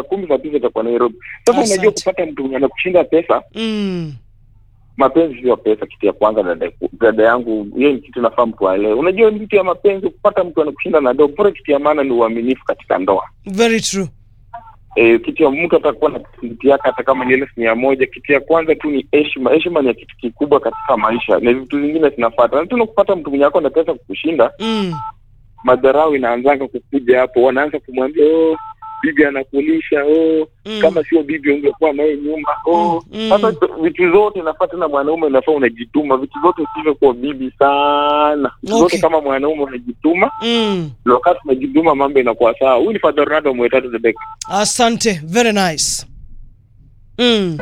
kumi saa tisa itakuwa Nairobi. Sasa Asante. unajua kupata mtu mwenye anakushinda pesa, Mm. mapenzi sio pesa. Kitu ya kwanza, dada, dada yangu, hiyo ni kitu nafaa mtu aelewe. Unajua vitu ya mapenzi, kupata mtu anakushinda na ndoa, bora kitu ya maana ni uaminifu katika ndoa. Very true. E, kitu ya mtu atakuwa na kitu yake hata kama ni elfu mia moja. Kitu ya kwanza tu ni heshima. Heshima ni kitu kikubwa katika maisha, na vitu zingine zinafuata. Na tena kupata mtu mwenye ako na pesa kukushinda, Mm. madharau inaanzanga kukuja hapo, wanaanza kumwambia oh, bibi anakulisha oh, Mm. kama sio bibi ungekuwa naye nyumba oh. Mm. Sasa vitu zote nafaa tena mwanaume unafaa unajituma, vitu zote usivyo kwa bibi sana, vitu Okay. zote kama mwanaume unajituma, Mm. na wakati unajituma mambo inakuwa sawa. Huyu ni Father Ronaldo mwetatu the Beck. Asante, very nice. Mm.